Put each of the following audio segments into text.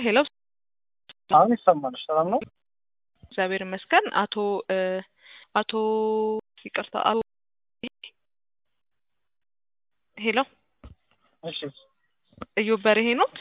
ሄሎ አሁን ይሰማል። ሰላም ነው? እግዚአብሔር ይመስገን። አቶ እ አቶ ይቅርታ አቶ ሄሎ እሺ እዮብ በርሄ ኖት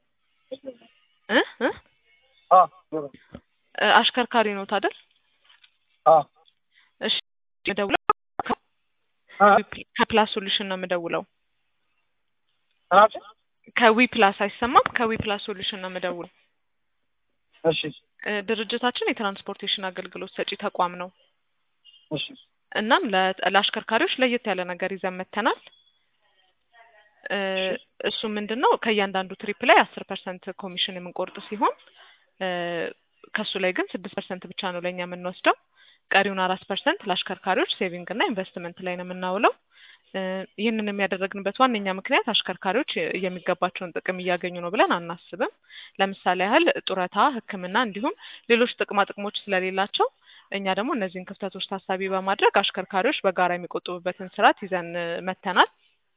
እ እ አ እ አሽከርካሪ ኖት አይደል? አ እሺ የምደውለው አ ከፕላስ ሶሉሽን ነው የምደውለው። አናቺ ከዊ ፕላስ አይሰማም? ከዊ ፕላስ ሶሉሽን ነው የምደውለው። እሺ እ ድርጅታችን የትራንስፖርቴሽን አገልግሎት ሰጪ ተቋም ነው። እሺ እናም ለ- ለአሽከርካሪዎች ለየት ያለ ነገር ይዘን መጥተናል። እ እሱ ምንድን ነው ከእያንዳንዱ ትሪፕ ላይ አስር ፐርሰንት ኮሚሽን የምንቆርጥ ሲሆን እ ከሱ ላይ ግን ስድስት ፐርሰንት ብቻ ነው ለእኛ የምንወስደው። ቀሪውን አራት ፐርሰንት ለአሽከርካሪዎች ሴቪንግ እና ኢንቨስትመንት ላይ ነው የምናውለው። እ ይህንን የሚያደረግንበት ዋነኛ ምክንያት አሽከርካሪዎች የሚገባቸውን ጥቅም እያገኙ ነው ብለን አናስብም። ለምሳሌ ያህል ጡረታ፣ ሕክምና እንዲሁም ሌሎች ጥቅማ ጥቅሞች ስለሌላቸው እኛ ደግሞ እነዚህን ክፍተቶች ታሳቢ በማድረግ አሽከርካሪዎች በጋራ የሚቆጥቡበትን ስርዓት ይዘን እ መጥተናል።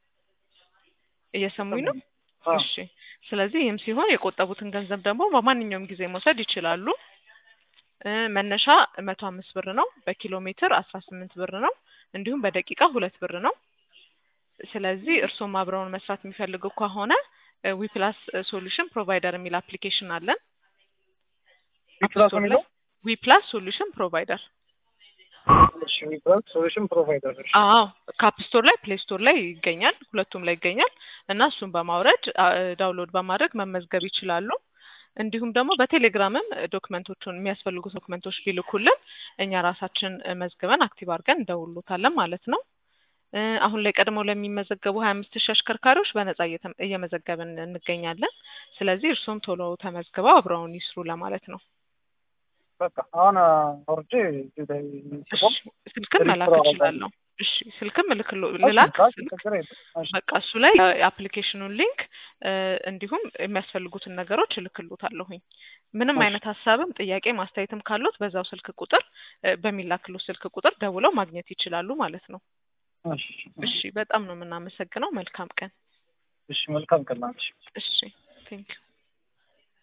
እየሰሙኝ ነው? አ እሺ። ስለዚህ ይህም ሲሆን የቆጠቡትን ገንዘብ ደግሞ በማንኛውም ጊዜ መውሰድ ይችላሉ። እ መነሻ መቶ አምስት ብር ነው። በኪሎ ሜትር አስራ ስምንት ብር ነው። እንዲሁም በደቂቃ ሁለት ብር ነው። ስለዚህ እርስዎም አብረውን መስራት የሚፈልጉ ከሆነ ዊፕላስ ሶሉሽን ፕሮቫይደር የሚል አፕሊኬሽን አለን። ፕላስ የሚለው ዊፕላስ ሶሉሽን ፕሮቫይደር እሺ ዊፕላስ ሶሉሽን ፕሮቫይደር እሺ አዎ ካፕ ስቶር ላይ ፕሌይ ስቶር ላይ ይገኛል። ሁለቱም ላይ ይገኛል እና እሱን በማውረድ አ- ዳውንሎድ በማድረግ መመዝገብ ይችላሉ። እንዲሁም ደግሞ በቴሌግራምም ዶክመንቶቹን የሚያስፈልጉ ዶክመንቶች ቢልኩልን እኛ ራሳችን እ መዝግበን አክቲቭ አድርገን እንደውሎታለን ማለት ነው። እ አሁን ላይ ቀድመው ለሚመዘገቡ ሀያ አምስት ሺህ አሽከርካሪዎች በነጻ እየተ- እየመዘገብን እንገኛለን። ስለዚህ እርሱም ቶሎ ተመዝግበው አብረውን ይስሩ ለማለት ነው። በቃ አሁን አውርጄ እዚህ ላይ እሺ ስልክም መላክ ሪጅስተር እችላለሁ። እሺ ስልክም ልክሎ እሺ ልላክ ካሽ ስልክ ችግር የለም። እሺ በቃ እሱ ላይ የአፕሊኬሽኑን ሊንክ እ እንዲሁም የሚያስፈልጉትን ነገሮች እልክሎታለሁኝ። ምንም እሺ አይነት ሀሳብም ጥያቄ ማስተያየትም ካሉት በዛው ስልክ ቁጥር እ በሚላክሉት ስልክ ቁጥር ደውለው ማግኘት ይችላሉ ማለት ነው። እሺ እሺ በጣም ነው የምናመሰግነው። መልካም ቀን። እሺ መልካም ቀን ናችሁ። እሺ ቴንክ